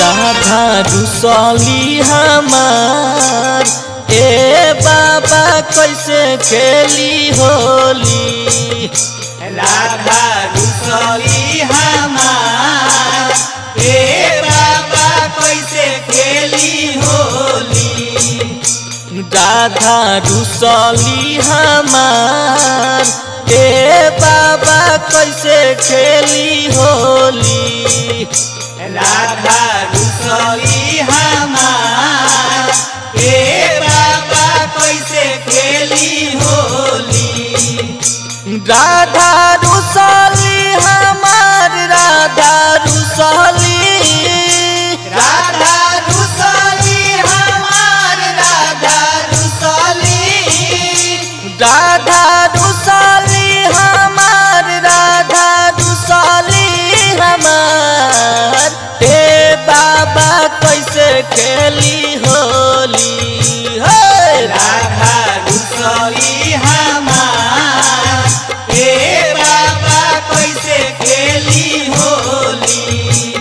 राधा रुसली हमार ए बाबा कैसे खेली होली राधा रुसली हमार ए बाबा कैसे खेली होली राधा रुसली हमार ए बाबा कैसे खेली होली राधा रुसली हमार ए बाबा कैसे खेली होली राधा रुसली हमार राधा रुसली राधा रुसली हमार राधा रुसली राधा रुसली हमार राधा रुसली हमार हे बाबा कैसे खेली होली हे राधा रुसली हमार ए बाबा कैसे खेली होली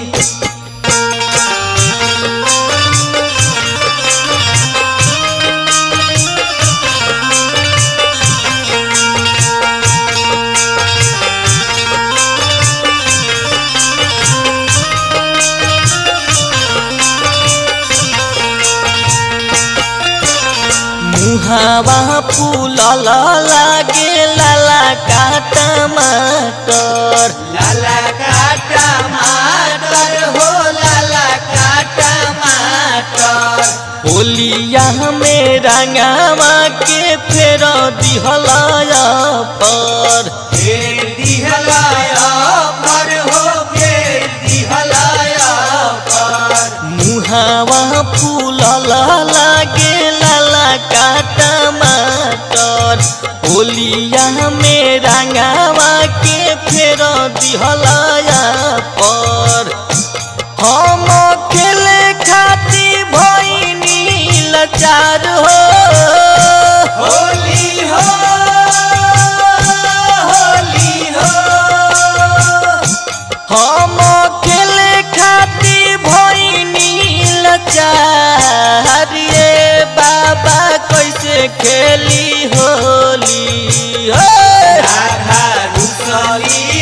मुहावा फूलल लागे लाला का टमाटर लाला का टमाटर हो लाला का टमाटर होलिया में रंगावा के फेर दिहलाया पर फेर दिहलाया पर हो फेर दिहलाया पर मुहावा फूलल लागे लाला का टमाटर होलिया में रंगावा के फेर दिहलाया पर हम खेले खाती भैनी लाचार हो होली हो होली हो हम खेले खाती भैनी लाचार रे बाबा कैसे खेली होली हे राधा रुसली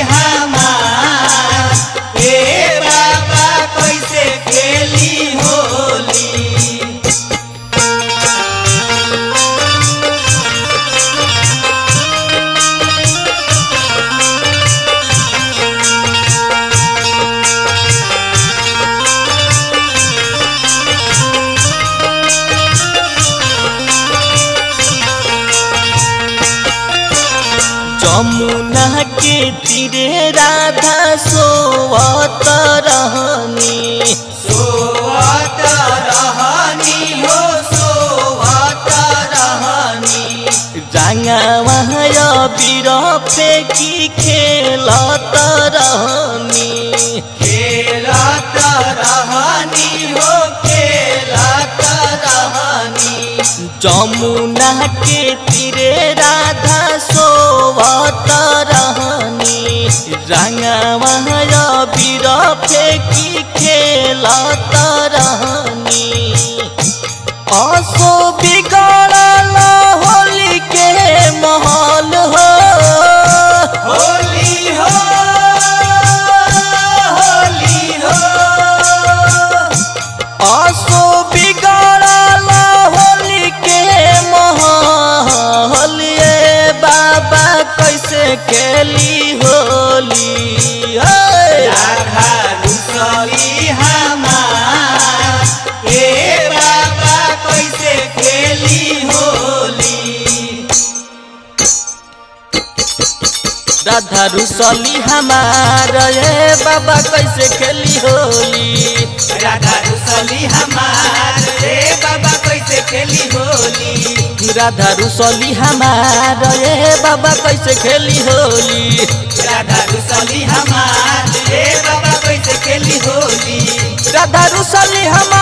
हमार ए बाबा कैसे खेली होली जमुना के तीरे राधा सोवत रहनी सोवत रहनी हो सोवत रहनी रंगावा बीर फेंकी खेलत रहनी खेलत रहनी हो खेलत रहनी जमुना के तीरे राधा सोवत रहनी रंगावा बीर फेंकी खेलत रहनी असो बिगड़ल होली के महल हो होली हो होली हो असो बिगड़ल होली के महल ये बाबा कैसे खेली होली हे राधा रुसली हमार ए बाबा कैसे खेली होली राधा रुसली हमार ये बाबा कैसे खेली होली राधा रुसली हमार रे बाबा कैसे खेली होली राधा रुसली हमार ये बाबा कैसे खेली होली राधा रुसली हमार रे बाबा कैसे खेली होली राधा रुसली हमार